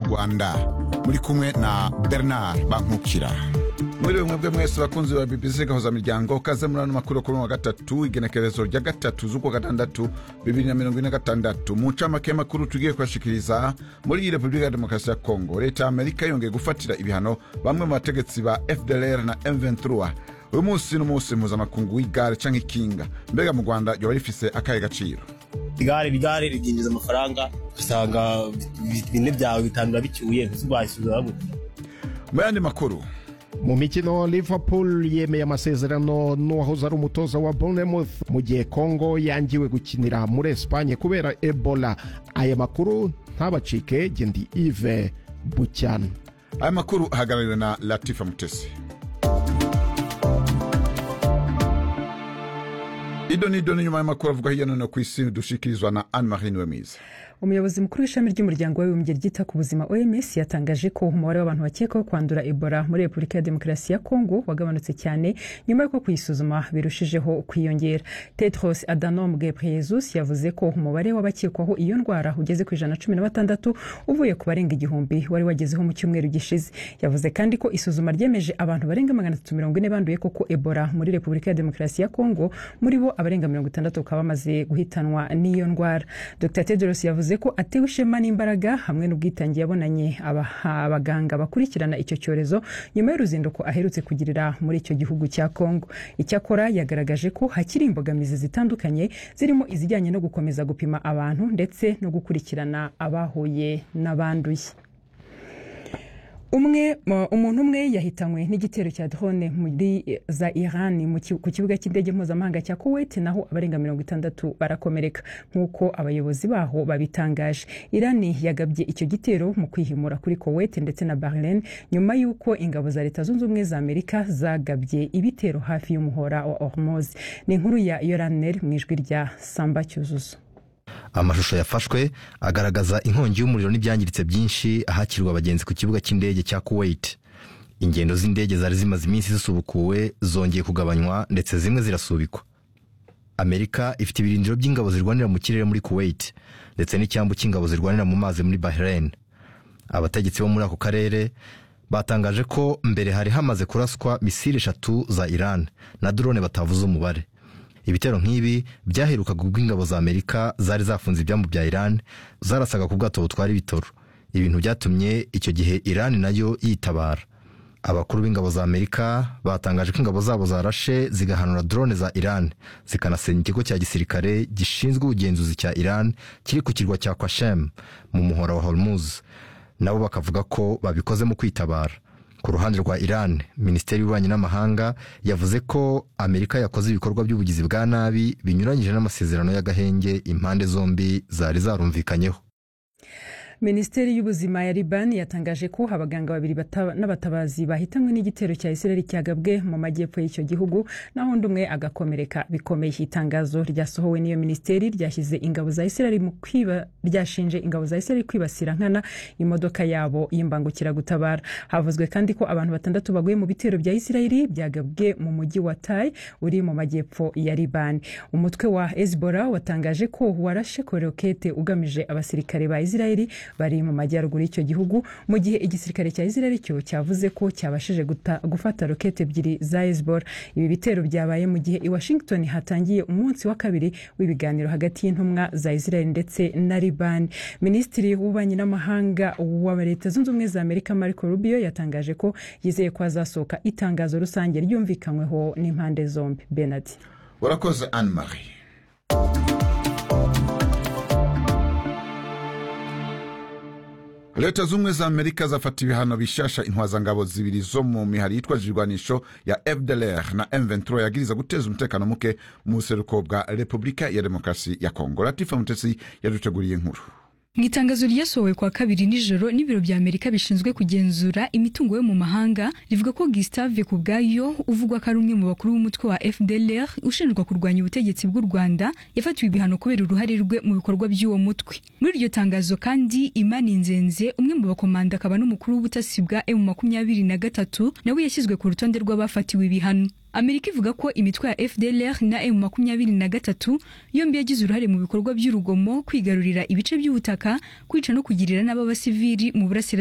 rwanda muri kumwe na bernard bankukira muri mwebwe mwese bakunzi ba bbc gahuza miryango kaze muri ano makuru kuri wa gatatu igenekerezo rya gatatu z'ukwa gatandatu bibiri na mirongo ine na gatandatu mu ncamake y'amakuru tugiye kubashikiriza muri iyi repubulika ya demokarasi ya kongo leta ya amerika yongeye gufatira ibihano bamwe mu bategetsi ba fdlr na m23 uyu munsi ni umunsi mpuzamakungu w'igare canke ikinga mbega mu rwanda ryoba rifise akahe gaciro igare igare ribyinjiza amafaranga usanga bine byawe bitanu bicyuye ntizubahisubiza gute mu yandi makuru mu mikino liverpool yemeye amasezerano n'uwahoze ari umutoza wa bournemouth mu gihe congo yangiwe gukinira muri esipanye kubera ebola aya makuru ntabacike gendi ive bucyana aya makuru ahagarariwe na latifa mutesi ido n'ido n'inyuma y'amakuru avuga hirya no hino ku isi dushikirizwa na anne marie niwemiza umuyobozi mukuru w'ishami ry'umuryango w'abibumbye ryita ku buzima oms yatangaje ko umubare w'abantu bakekwaho kwandura ebola muri repubulika ya demokarasi ya kongo wagabanutse cyane nyuma y'uko kuyisuzuma birushijeho kwiyongera tedros adhanom ghebreyesus yavuze ko umubare w'abakekwaho iyo ndwara ugeze ku ijana na cumi na batandatu uvuye ku barenga igihumbi wari wagezeho mu cyumweru gishize yavuze kandi ko isuzuma ryemeje abantu barenga magana atatu mirongo ine banduye koko ebola muri repubulika ya demokarasi ya kongo muri bo abarenga mirongo itandatu bakaba bamaze guhitanwa n'iyo ndwara dr tedros yavuze yavuze ko atewe ishema n'imbaraga hamwe n'ubwitange yabonanye abaganga bakurikirana icyo cyorezo nyuma y'uruzinduko aherutse kugirira muri icyo gihugu cya kongo icyakora yagaragaje ko hakiri imbogamizi zitandukanye zirimo izijyanye no gukomeza gupima abantu ndetse no gukurikirana abahuye n'abanduye umwe umuntu umwe yahitanywe n'igitero cya drone muri za iran ku kibuga cy'indege mpuzamahanga cya kuwait naho abarenga mirongo itandatu barakomereka nk'uko abayobozi baho babitangaje iran yagabye icyo gitero mu kwihimura kuri kuwait ndetse na bahrain nyuma y'uko ingabo za leta zunze ubumwe za amerika zagabye ibitero hafi y'umuhora wa hormuz ni inkuru ya yoraner mu ijwi rya samba cyuzuzo amashusho yafashwe agaragaza inkongi y'umuriro n'ibyangiritse byinshi ahakirwa abagenzi ku kibuga cy'indege cya kuwait ingendo z'indege zari zimaze iminsi zisubukuwe zongeye kugabanywa ndetse zimwe zirasubikwa amerika ifite ibirindiro by'ingabo zirwanira mu kirere muri kuwait ndetse n'icyambu cy'ingabo zirwanira mu mazi muri bahrain abategetsi bo muri ako karere batangaje ko mbere hari hamaze kuraswa misiri eshatu za iran na drone batavuze umubare ibitero nk'ibi byaherukaga ubwo ingabo za amerika zari zafunze ibyambu bya iran zarasaga ku bwato butwara ibitoro ibintu byatumye icyo gihe iran nayo yitabara abakuru b'ingabo za amerika batangaje ko ingabo zabo zarashe zigahanura drone za iran zikanasenya ikigo cya gisirikare gishinzwe ubugenzuzi cya iran kiri ku kirwa cya kwashem mu muhora wa hormuz nabo bakavuga ko babikoze mu kwitabara ku ruhande rwa iran minisiteri y'ububanyi n'amahanga yavuze ko amerika yakoze ibikorwa by'ubugizi bwa nabi binyuranyije n'amasezerano y'agahenge impande zombi zari zarumvikanyeho minisiteri y'ubuzima ya libani yatangaje ko abaganga babiri n'abatabazi bahitanywe n'igitero cya israel cyagabwe mu majyepfo y'icyo gihugu naho undi umwe agakomereka bikomeye itangazo ryasohowe n'iyo minisiteri ryashyize ingabo za israel mu kwiba ryashinje ingabo za israel kwibasira nkana imodoka yabo y'imbangukiragutabara havuzwe kandi ko abantu batandatu baguye mu bitero bya israel byagabwe mu mujyi wa tai uri mu majyepfo ya libani umutwe wa hezbollah watangaje ko warashe korokete ugamije abasirikare ba israel bari mu majyaruguru y'icyo gihugu mu gihe igisirikare cya israel cyo cyavuze ko cyabashije gufata rokete ebyiri za hezbollah ibi bitero byabaye mu gihe i washington hatangiye umunsi wa kabiri w'ibiganiro hagati y'intumwa za israel ndetse na liban minisitiri w'ububanyi n'amahanga wa leta zunze ubumwe za amerika marco rubio yatangaje ko yizeye ko hazasohoka itangazo rusange ryumvikanyweho n'impande zombi benard urakoze anne marie leta z'ubumwe za amerika zafata ibihano bishasha intwazangabo zibiri zo mu mihari yitwaje ibirwanisho ya fdlr na m23 yagiriza guteza umutekano muke mu buseruko bwa repubulika ya demokarasi ya kongo latifa mutesi yaduteguriye inkuru mu itangazo ryasohowe kwa kabiri nijoro n'ibiro bya amerika bishinzwe kugenzura imitungo yo mu mahanga rivuga ko gustave ku bwayo uvugwa ko ari umwe mu bakuru b'umutwe wa fdlr ushinjwa kurwanya ubutegetsi bw'u rwanda yafatiwe ibihano kubera uruhare rwe mu bikorwa by'uwo mutwe muri iryo tangazo kandi imani nzenze umwe mu bakomanda akaba n'umukuru w'ubutasi bwa emu makumyabiri na gatatu nawe yashyizwe ku rutonde rw'abafatiwe ibihano amerika ivuga ko imitwe ya fdlr na emu makumyabiri na gatatu yombi yagize uruhare mu bikorwa by'urugomo kwigarurira ibice by'ubutaka kwica no kugirira n'ab'abasivili mu burasirazuba